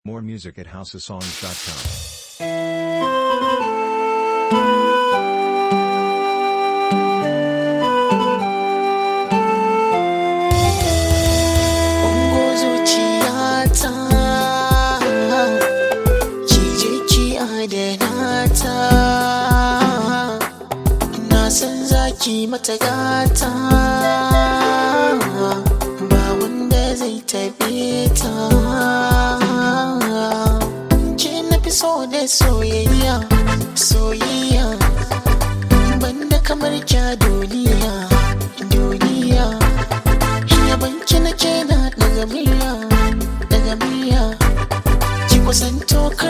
More music at houseofsongs.com. Ungo zuciyata ki je ki adana ta na san zaki mata gata ba wanda zai taɓe ta ke na fi so da soyayya soyayya banda kamar kya duniya duniya yabanki nake na daga murya daga murya ki kusanto